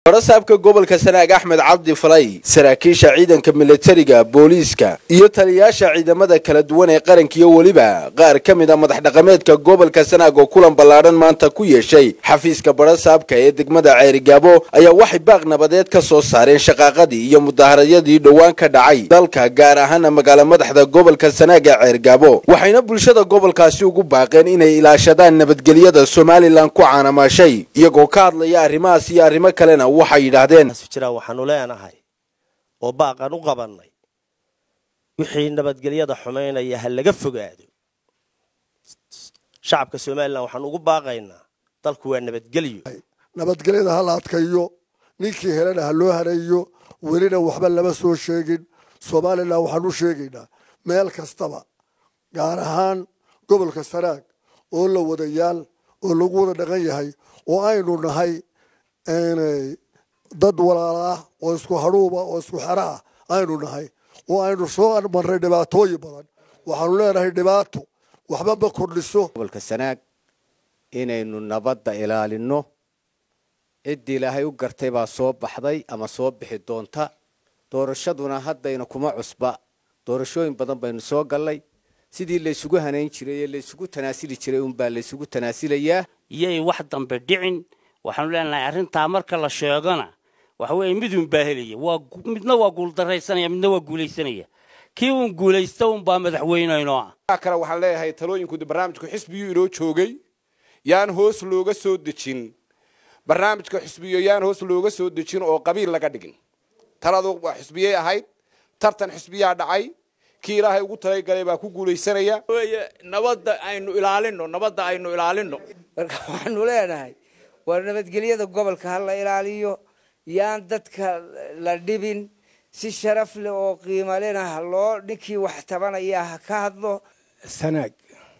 barasaabka gobolka sanaag axmed cabdi falay saraakiisha ciidanka milatariga booliiska iyo taliyayaasha ciidamada kala duwan ee qaranka iyo weliba qaar ka mid a madax dhaqameedka gobolka sanaag oo kulan ballaadhan maanta ku yeeshay xafiiska barasaabka ee degmada ceerigaabo ayaa waxay baaq nabadeed ka soo saareen shaqaaqadii iyo mudaaharadadii dhowaan ka dhacay dalka gaar ahaana magaala madaxda gobolka sanaag ee ceerigaabo waxayna bulshada gobolkaasi ugu baaqeen inay ilaashadaan nabadgelyada somalilan ku caanamaashay iyagoo ka hadlaya arrimahaas iyo arrimo kalena waxay yidhaahdeen jira waxaanu leenahay oo baaqan u qabannay wixii nabadgelyada xumaynaya ha laga fogaado shacabka somalilan waxaanu ugu baaqaynaa dalku waa nabadgelyo nabadgelyada ha la adkayo ninkii helena ha loo hareeyo welina waxba lama soo sheegin somalilan waxaan u sheegaynaa meel kastaba gaar ahaan gobolka sanaag oo la wadayaal oo lagu wada dhaqan yahay oo aynu nahay dad walaala ah oo isku hadhuuba oo isku xero ah aynu nahay oo aynu soo marray dhibaatooyin badan waxaanu leenahay dhibaato waxba ma kordhiso gobolka sanaag inaynu nabadda ilaalino ciddii ilaahay u gartay baa soo baxday ama soo bixi doonta doorashaduna haddayna kuma cusba doorashooyin badan baynu soo gallay sidii laysugu hanayn jiray ee laysugu tanaasili jiray unbaa laysugu tanaasilayaa iyay wax dambe dhicin waxaanu leenahay arrintaa marka la sheegona waxa weeye midun baa helaya waa midna waa guuldaraysanaya midna waa guulaysanaya kii uun guulaysta unbaa madaxweyneynoo ah kale waxaan leeyahay talooyinku barnaamijku xisbiyuu inoo joogay yaan hoos looga soo dejin barnaamijka xisbiyo yaan hoos looga soo dejin oo qabiil laga dhigin taladu waa xisbiyey ahayd tartan xisbiyaa dhacay kii ilaahay ugu talagalay baa ku guulaysanaya nabadda aynu ilaalino nabadda aynu ilaalino marka waxaanu leenahay waa nabadgelyada gobolka ha la ilaaliyo yaan dadka la dhibin si sharaf leh oo qiimo lena ha loo ninkii wax tabanaya ha ka hadlo sanaag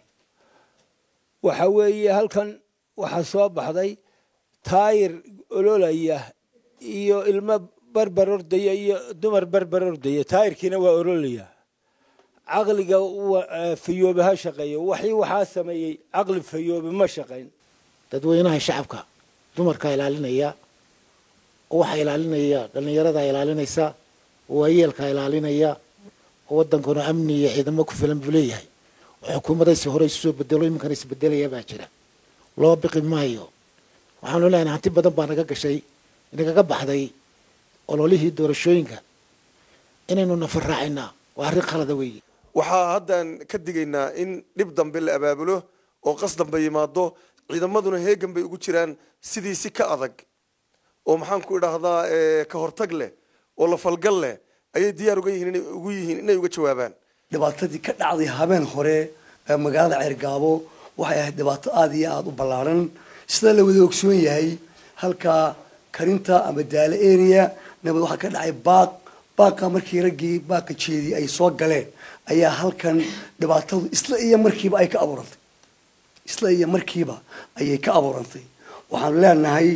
waxa weeye halkan waxaa soo baxday taayir ololaya iyo ilmo barbar ordaya iyo dumar barbar ordaya taayirkiina waa ololaya caqliga fayoobe ha shaqeeyo waxii waxaa sameeyey caqli fayoobe ma shaqayn dadweynaha shacabka dumarkaa ilaalinaya waxaa ilaalinaya dhallinyaradaa ilaalinaysa waayeelkaa ilaalinaya wadankuna amni iyo ciidamo ku filan buu leeyahay oo xukuumadaysi hore isu soo bedelo iminkana isbedelaya baa jira loo biqi maayo waxaanu leenahay hanti badan baa naga gashay nagaga baxday ololihii doorashooyinka inaynu nafar raacinaa waa arrin khalada weeye waxaa haddaan ka digaynaa in dhib dambe la abaabulo oo qas dambe yimaado ciidamaduna heegan bay ugu jiraan sidii si ka adag oo maxaan ku idhaahdaa ka hortag leh oo la falgal leh ayay diyaar uga yihiin inay ugu yihiin inay uga jawaabaan dhibaatadii ka dhacday habeen hore ee magaalada ceergaabo waxay ahayd dhibaato aada iyo aada u ballaaran sida la wada ogsoon yahay halkaa karinta ama daale area nabad waxaa ka dhacay baaq baaqa markii raggii baaqa jeedii ay soo galeen ayaa halkan dhibaatadu isla iyo markiiba ay ka abuurantay isla iyo markiiba ayay ka abuurantay waxaanu leenahay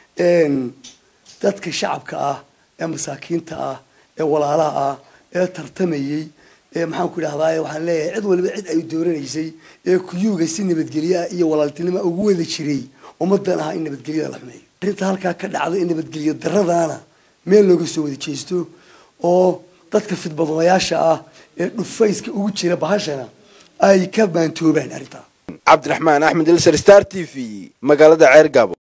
dadka shacabka ah ee masaakiinta ah ee walaalaha ah ee tartamayey ee maxaan ku idhahdaa waxaan leeyahay cid waliba cid ay dooranaysay ee kuyuuga si nabadgelyo ah iyo walaaltinimo ugu wada jiray ummadan ahaa in nabadgelyada la xumeeyo arrinta halkaa ka dhacda in nabadgelyo daradaana meel looga soo wada jeesto oo dadka fidbadooyaasha ah ee dhufayska ugu jira bahashana ay ka maantoobaan arrintaa cabdiraxmaan axmed ilser star t v magaalada ceergaabo